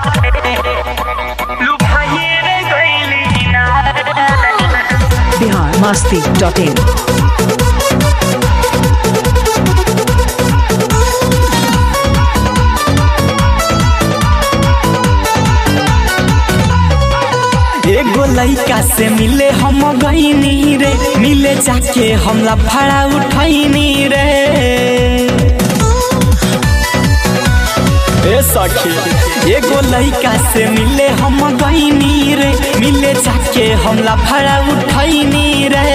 Bihar Masti dot in एगो लइका से मिले हम गईनी रे मिले जाके हमला भाड़ा उठैनी रे ए सखी एगो लइका से मिले हम गईनी रे मिले जाके हमला भाड़ा उठैनी रे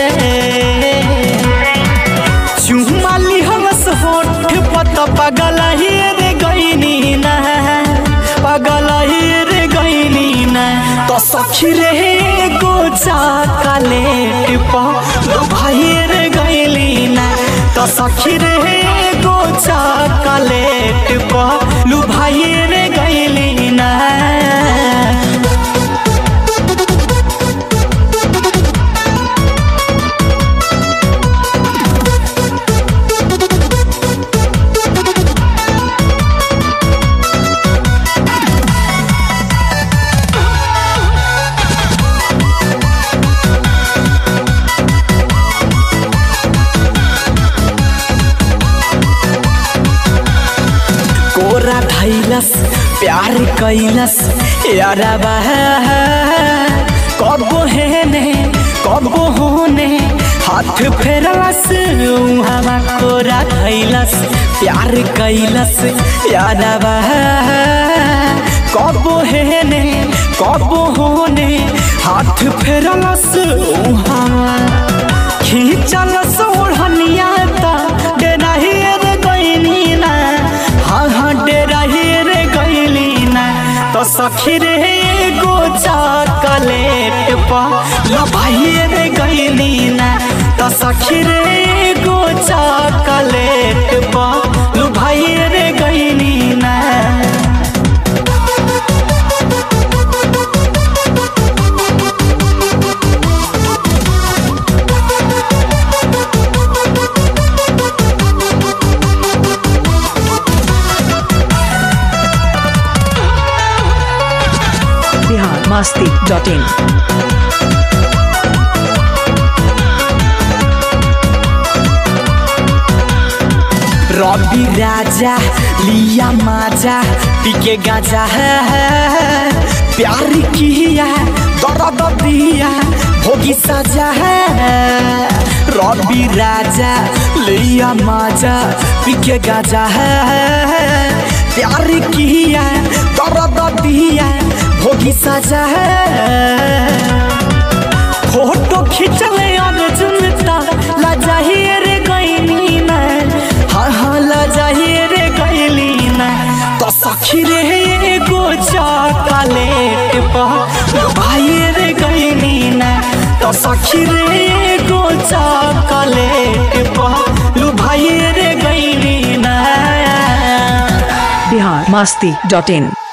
चुमाली हमस होठ पत पगल ही रे गईनी ना पगल ही रे गईनी ना तो सखी रे गो चाकलेट पा लो भाई रे गईली ना तो सखी रे गो चाकलेट पा लो भाई रे गईली ना कोरा धैलस प्यार कैलस यारा कबो हेने कबो होने हाथ फेरलस हवा कोरा धैलस प्यार कैलस यारा कबो हेने कबो होने हाथ फेरलस हवा खींचलस ओढ़निया ता डेराही रे गईनी ना हाँ हाँ डेराही रे गईली ना तो सखी रे गो चॉकलेट पा लो भाई रे गईली ना तो सखी रे गो चॉकलेट पा लो भाई रे गईली ना बिहार मस्ती डॉट इन रवि राजा लिया माजा पीके गाजा है प्यार किया दर्द दिया भोगी सजा है रवि राजा लिया माजा पीके गाजा है प्यार किया दर्द दिया भोगी सजा है फोटो खिंचले अर्जुन ता लजाहिए रे गईनी ना हाँ हाँ लजाहिए रे गईली ना तो सखी रे गो चॉकलेट पा लो भाई रे गईली ना तो सखी रे गो चॉकलेट पा लो भाई रे गईली ना बिहार मस्ती डॉट इन